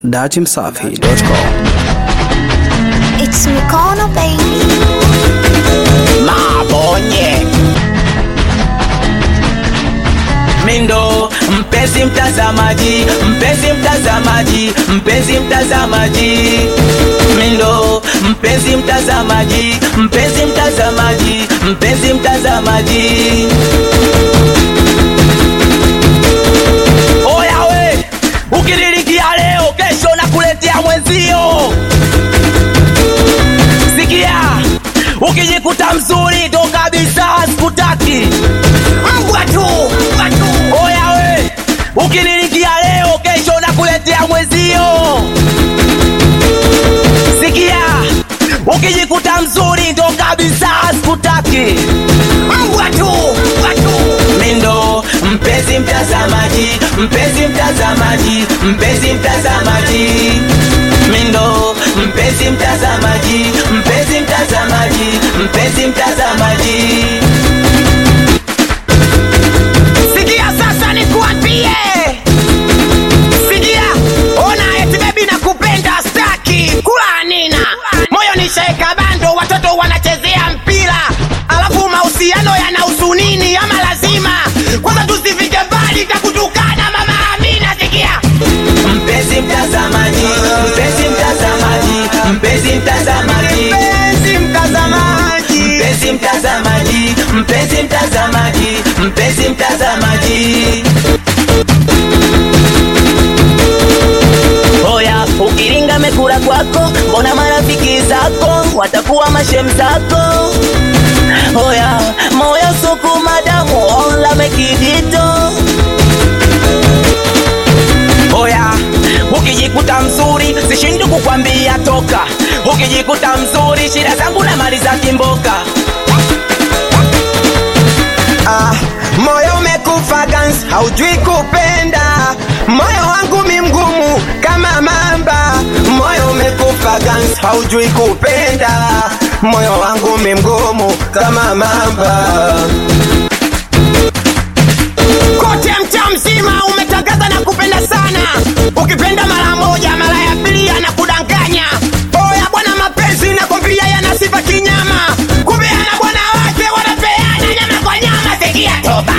datimsafi.com. It's Mikono baby. Mabonye Mindo, mpenzi mtazamaji, mpenzi mtazamaji, mpenzi mtazamaji. Mindo, mpenzi mtazamaji, mpenzi mtazamaji, mpenzi mtazamaji. Oya we, ukinilikia leo, kesho nakuletea mwenzio. Sikia, ukijikuta mzuri ndo kabisa sikutaki. Mbwa tu, mbwa tu. Oya we, ukinilikia leo, kesho nakuletea mwenzio. Sikia, ukijikuta mzuri ndo kabisa sikutaki. Mbwa tu, mbwa tu. Mindo, mpenzi mtazamaji, mpenzi mtazamaji, mpenzi mtazamaji. Mindo, mpenzi mtazamaji, mpenzi mtazamaji, mpenzi mtazamaji. Sikia sasa nikuambie. Sikia, ona eti baby nakupenda staki. Kula nina. Moyo nishaeka bando watoto wanachezea mpira. Alafu mahusiano yanahusu nini ama lazima? Kwanza tusifike mbali takutukana mama Amina sikia. Mpenzi mtazamaji, mpenzi mtazamaji, mpenzi mtazamaji. Mpenzi mtazamaji. Mpenzi mtazamaji, mpenzi mtazamaji, mpenzi mtazamaji. Oya, ukiringa mekula kwako, mbona marafiki zako watakuwa mashem zako? Oya, moyo suku madamu ola mekidito. Oya, ukijikuta mzuri sishindi kukwambia toka. Ukijikuta mzuri shida zangu na mali za kimboka. Ah, moyo umekufa gans, haujui kupenda. Moyo wangu mi mgumu kama mamba. Moyo umekufa gans, haujui kupenda. Moyo wangu mi mgumu kama mamba. Kote mtaa mzima umetangaza na kupenda sana. Ukipenda mara moja, mara ya pili anakudanganya. Oya bwana, mapenzi nakwambia yana sifa kinyama. Kumbe ana bwana wake wanapeana nyama kwa nyama. Sikia toba.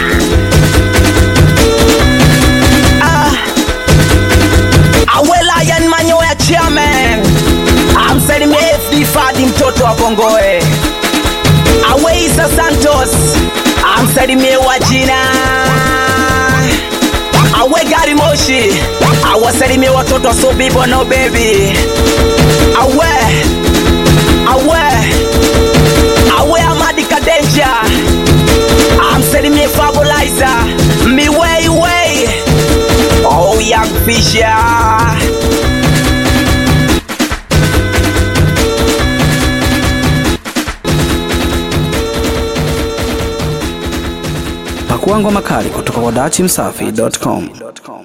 Awela yan manyoya chairman. Amsalimie FD Fadi mtoto wa Kongoe. Aweisa Santos. Amsalimie wajina. Awe gari moshi. Awasalimie watoto wa Sobibo no baby. Awe. Awe. Awe Amadi Kadenja. Amsalimie Fabulaiza. Miwei wei. Oh, young Fisher. Pakua ngoma kali kutoka kwa datimsafi.com.